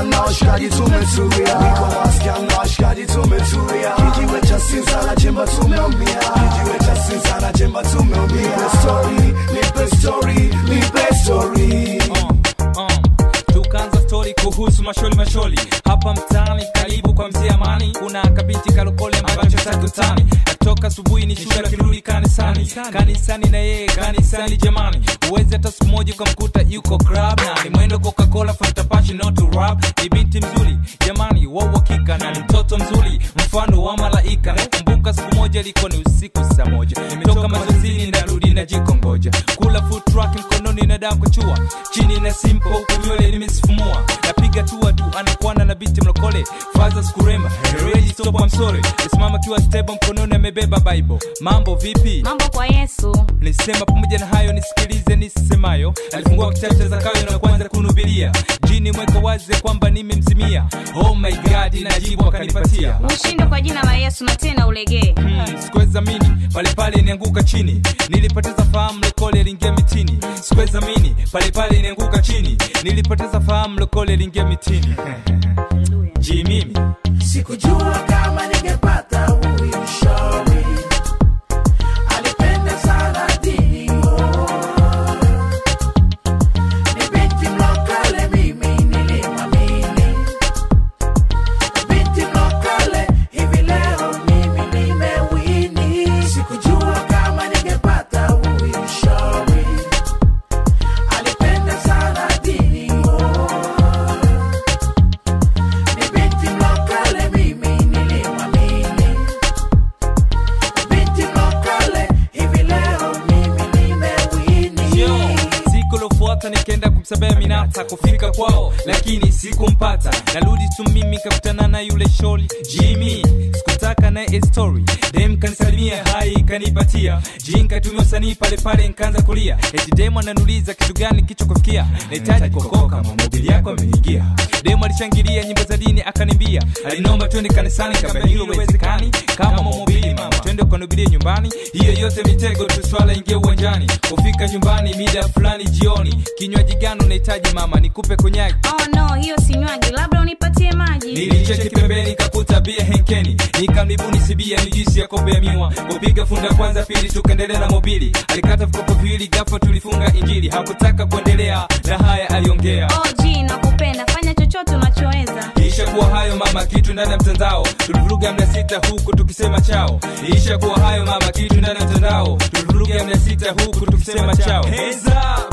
wasichana na washikaji tumetulia niko wasichana na washikaji tumetulia kijiwe cha sinza na chemba tumeumia kijiwe cha sinza na chemba tumeumia nipe story nipe story nipe story uh, uh. tukaanza stori kuhusu masholi masholi hapa mtaani karibu kwa mzee amani kuna kabinti kalokole ambacho takutani natoka asubuhi ni shule akirudi kanisani kanisani na yeye kanisani jamani uwezi hata siku moja ukamkuta yuko club na ni mwendo coca-cola fanta passion not to rap ni binti mzuri jamani wa uhakika na ni mtoto mzuri mfano wa malaika nakumbuka siku moja ilikuwa ni usiku saa moja nimetoka mazoezini narudi na jiko ngoja kula food truck mkononi na damu kuchua chini na simple huku nywele nimesifumua napiga tua tu anakwana na binti mlokole faza skuremba ready stop I'm sorry nisimama kiwa stable mkononi amebeba bible mambo vipi mambo kwa yesu nisema pamoja na hayo nisikilize nisemayo alifungua kitabu cha zakayo na kuanza kunubilia jini mweka wazi kwamba nimemzimia oh my god najibu akanipatia ushinde kwa jina la yesu na tena ulegee Hmm, sikuweza mini pale pale nianguka chini nilipoteza fahamu lokole lingia mitini sikuweza mini pale pale nianguka chini nilipoteza fahamu lokole lingia mitini ji mimi sikujua kama ningepata huyu mshauri alipenda sana dini oh. ni binti mlokole mimi nilimwamini binti mlokole hivi leo mimi nimewini sikujua kama ningepata huyu mshauri alipenda sana dini oh. ni binti mlokole mimi nilimwamini binti mlokole hivi leo mimi nimewini Yo, siku lofuata nikaenda kumsabea minata kufika kwao lakini sikumpata narudi tu mimi kakutana na yule sholi jimi sikutaka naye story dem kanisalimia hai kanipatia jin katumia usanii pale pale nkaanza kulia eti dem ananuliza kitu gani kicho kufikia nahitaji kuokoka mamobili yako ameniingia dem alishangilia nyimbo za dini akanimbia alinomba twende kanisani kama hilo wezekani kama mamobili mama twende ukanubilie nyumbani hiyo yote mitego tu swala ingia uwanjani kufika nyumbani mida fulani jioni kinywaji gani unahitaji mama nikupe konyagi oh no hiyo sinywaji labda unipatie maji nilicheki pembeni kakuta bia henkeni nikamlibuni sibia ni juisi ya kope ya miwa kupiga funda kwanza pili tukaendelea na mobili alikata vikopo viwili gafa tulifunga injili hakutaka kuendelea na haya aliongea oh ji nakupenda fanya chochote unachoweza isha kuwa hayo mama kitu ndani ya mtandao tulivuruga mia sita huku tukisema chao isha kuwa hayo mama kitu ndani ya mtandao tulivuruga mia sita huku tukisema chao Hands up!